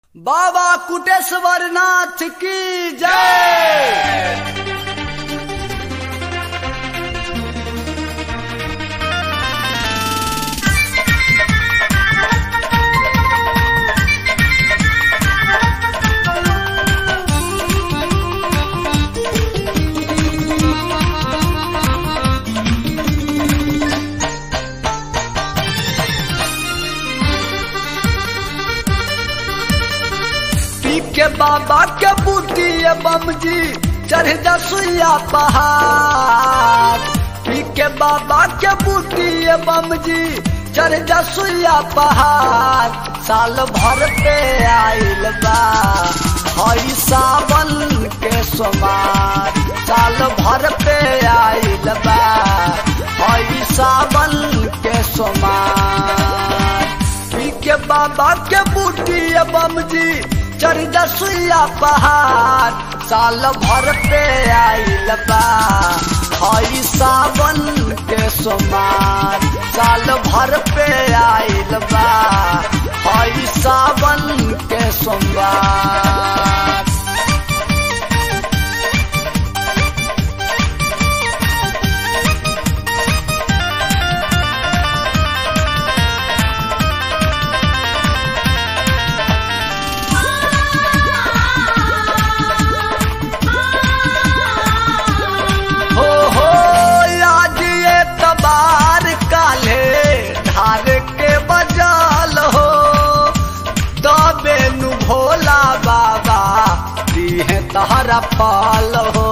बाबा कुटेश्वर नाथ की जय पी के बाबा के बूटी बम जी चढ़ जा सुइया पहाड़ पी के बाबा के बूटी बम जी चढ़ जा सुइया पहाड़ साल भर पे आइल बा हई सावन के सोमार साल भर पे आइल बा हई सावन के सोमार पी के बाबा के बूटी बम जी चढ़ दसुइया पहाड़ साल भर पे आइल बा हई सावन के सोमार साल भर पे आइल बा हई सावन के सोमवार हो हो आज ये तबार काले धार के बजाल हो तबे नु भोला बाबा दिहे तहरा पाल हो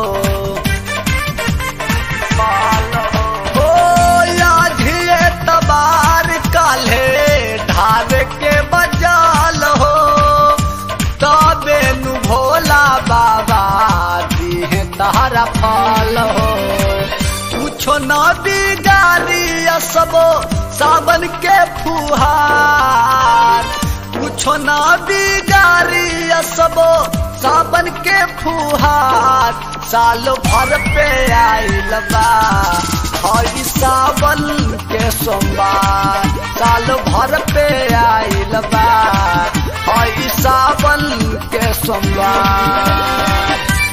पाल हो हो आज ये तबार काले धार के बजाल हो तबे नु भोला बाबा दिहे तहरा फल हो कुछो न बिगाड़ी असबो सावन के फुहार कुछो न बिगाड़ी असबो सावन के फुहार साल भर पे आइल बा हई सावन के सोमवार साल भर पे आइल बा हई सावन के सोमवार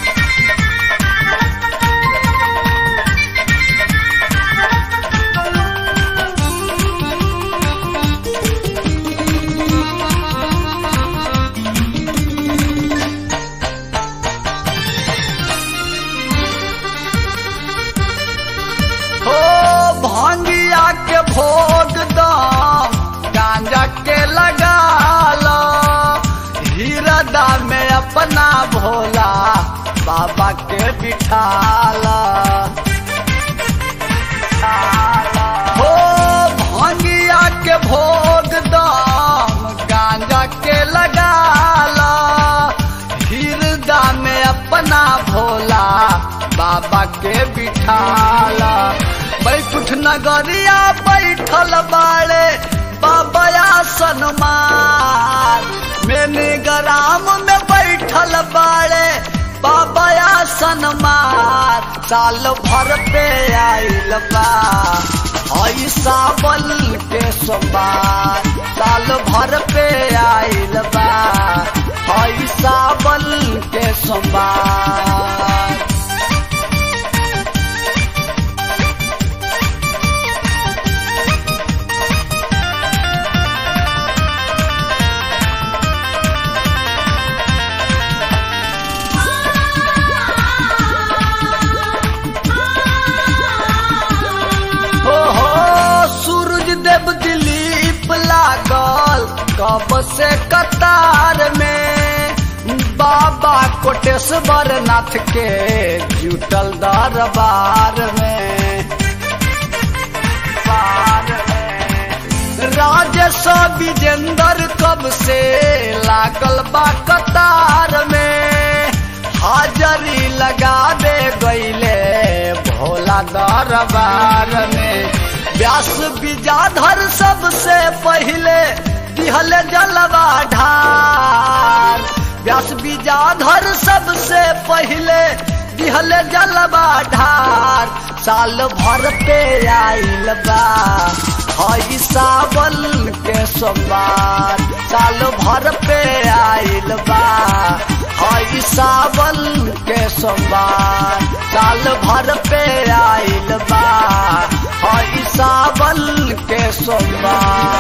हो भांगिया के भोग दाम गांजा के लगा लो हीरदा में अपना भोला बाबा के बिठाला हो भांगिया के भोग दाम गांजा के लगा लो हीरदा में अपना भोला बाबा के बिठाला बैकुठ नगरिया बैठल बाड़े बाबा सनमार मैंने ग्राम में बैठल बाड़े बाबा सनमार साल भर पे आइल बा हई सावन के सोमवार साल भर पे आइल बा हई सावन के सोमवार हो हो सूरज देव दिलीप लागल कब से कतार में बाबा कोटेश्वर नाथ के जुटल दरबार में बार में। राजेश विजेंद्र कब से लागल बा कतार में हाजरी लगा दे गईले भोला दरबार में व्यास विजाधर सबसे पहले दिहल जलवा ढार व्यास विजाधर सबसे पहले दिहल जलवा ढार साल भर पे आइल बा हई सावन के सोमवार साल भर पे आइल सोमवार साल भर पे आइल बा हई सावन के सोमवार